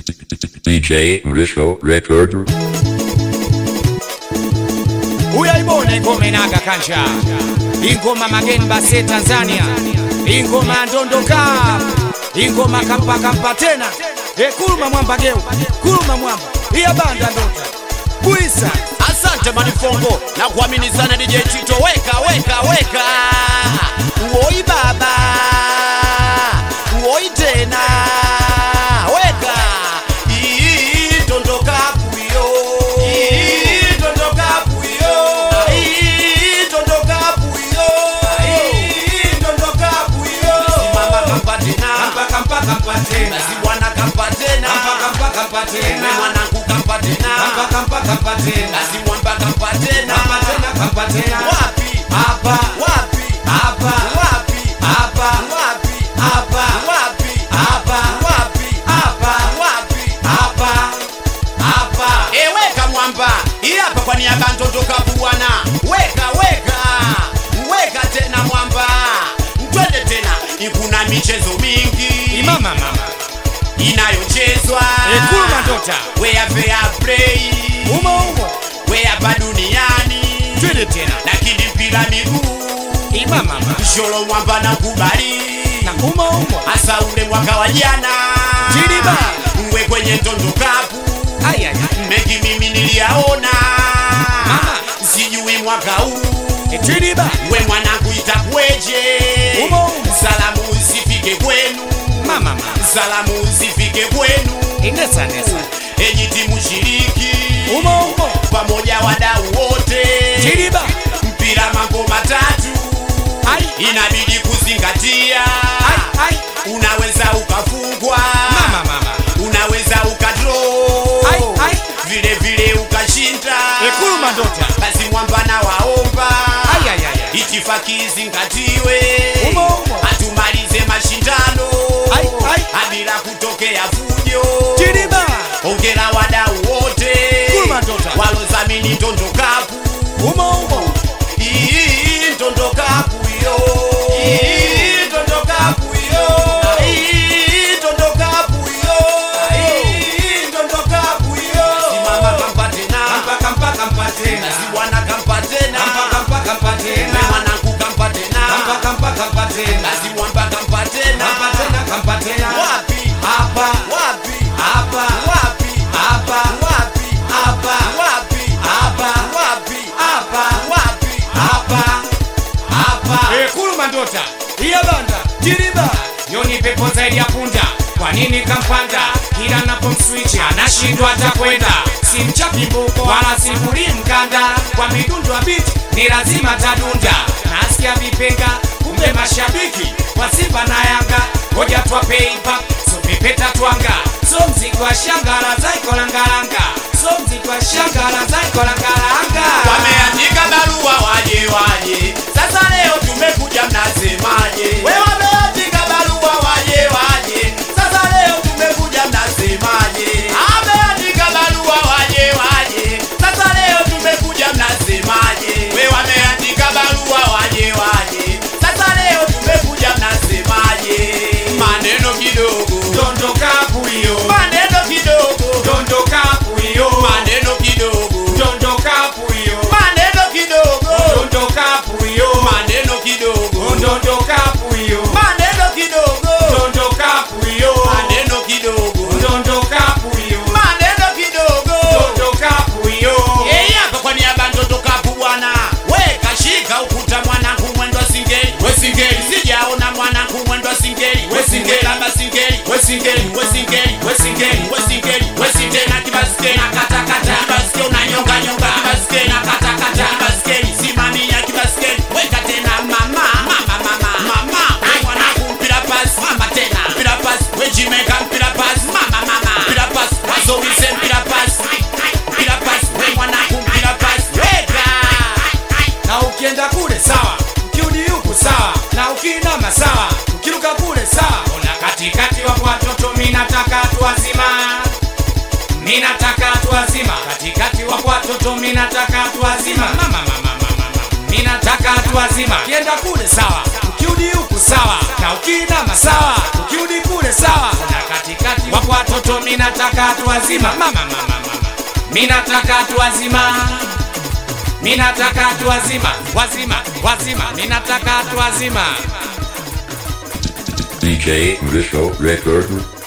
DJ Risco Recorder. uyaibona ingoma inaga kanja ingoma mageni base tanzania ingoma ndondoka ingoma kampa kampa tena e kuluma mwamba geu kuluma mwamba iya banda ndota buisa Asante Manifongo na kuamini sana DJ Tito, weka weka weka, uoi baba, uoi tena, weka Ii, dondoka puyo, Ii, dondoka puyo, Ii, dondoka puyo, Ii, dondoka puyo. Simama kampa tena, kampa kampa kampa tena basi bwana kampa tena, kampa kampa kampa we tena mwanangu kampa tena, kampa kampa kampa tena basi mwamba kampa tena, kampa tena kampa tena wapi hapa wapi hapa wapi hapa wapi hapa wapi hapa wapi hapa wapi hapa hapa eweka mwamba hii hapa kwa niaba ya Ntoto Cup bwana weka weka weka tena mwamba twende tena ikuna michezo mingi imama mama inayochezwa Ekuluma ndota. wea fair play umo umo wea hapa duniani twende tena lakini mpira miguu imama mama sholo mwamba na kubali na umo umo hasa ule mwaka wa jana Jiriba. mwe kwenye Ntoto Cup ayaya mengi mimi niliyaona Mama. sijui mwaka huu etiriba we mwanangu itakweje Umo, umo. salamu zifike kwenu mama mama salamu zifike kwenu inesa nesa enyi timu shiriki umo umo pamoja wadau wote Jiriba. mpira mambo matatu ai inabidi kuzingatia ai ai unaweza ukafungwa mama mama unaweza ukadro Ai, ai. vile vile ukashinda Ekuluma ndota. basi mwamba na waomba ayaya itifaki izingatiwe Umo, umo. hatumalize mashindano Ai, ai. habila kutokea fujo Jiriba. ongera wadau wote Kuluma ndota. walozamini ntondokapu umo umo Ii, ntondokapu yo Ii, ntondokapu yo Ii, ntondokapu yo Ii, ntondokapu yo simama kampa tena kampa kampa kampa tena basi bwana kampa tena kampa kampa kampa we tena mwanangu kampa tena kampa kampa kampa tena basi mwamba kampa tena kampa tena kampa tena wapi hapa wapi hapa wapi hapa wapi hapa wapi hapa wapi hapa wapi hapa hapa kuluma ndota iya banda jiriba yoni pepo zaidi ya punda kwa nini kampanda kila napomswichi anashindwa hata kwenda si mchapi mbuko wala sifuri mkanda kwa midundo ya biti ni lazima tadunda nasikia vipenga kumbe mashabiki wa simba na yanga ngoja twapeipa so pepeta twanga so mziki wa shangala zaikolangalanga so mziki wa shangala zaikolangalanga wameandika barua waje waje sasa leo tumekuja mnasemaje we wameandika barua waje waje sasa leo tumekuja mnasemaje ameandika barua waje waje sasa leo tumekuja mnasemaje we wameandika barua waje waje sasa leo tumekuja mnasemaje maneno kidogo dondoka puyo maneno kidogo dondoka puyo maneno kidogo dondoka puyo maneno kidogo dondoka puyo maneno kidogo dondoka puyo maneno kidogo dondoka puyo maneno kidogo dondoka puyo maneno kidogo dondoka puyo Yeye hapa kwa niaba ya Ntoto Cup bwana we kashika ukuta mwanangu mwendo singeli we singeli sijaona mwanangu mwendo singeli we singeli kama singeli we singeli we singeli we singeli we singeli we singeli na kibaskeli na kata kata kibaskeli unanyonga nyonga kibaskeli na kata kata kibaskeli simamia kibaskeli weka tena mama mama mama mama we mwanangu mpira pasi mama tena mpira pasi we jimeka mpira pasi mama mama mpira pasi wazowise mpira pasi mpira pasi we mwanangu mpira pasi weka na ukienda kule sawa ukiudi huku sawa na ukiinama sawa ukiruka kule sawa ona katikati wapo watoto minataka tu wazima minataka tu wazima katikati wapo watoto minataka tu wazima mama mama mama mama minataka watu wazima kienda kule sawa ukiudi huku sawa na ukiinama sawa ukiudi kule sawa na katikati wapo watoto minataka watu wazima mama mama mama minataka watu wazima minataka watu wazima wazima wazima minataka watu wazima DJ Risco Record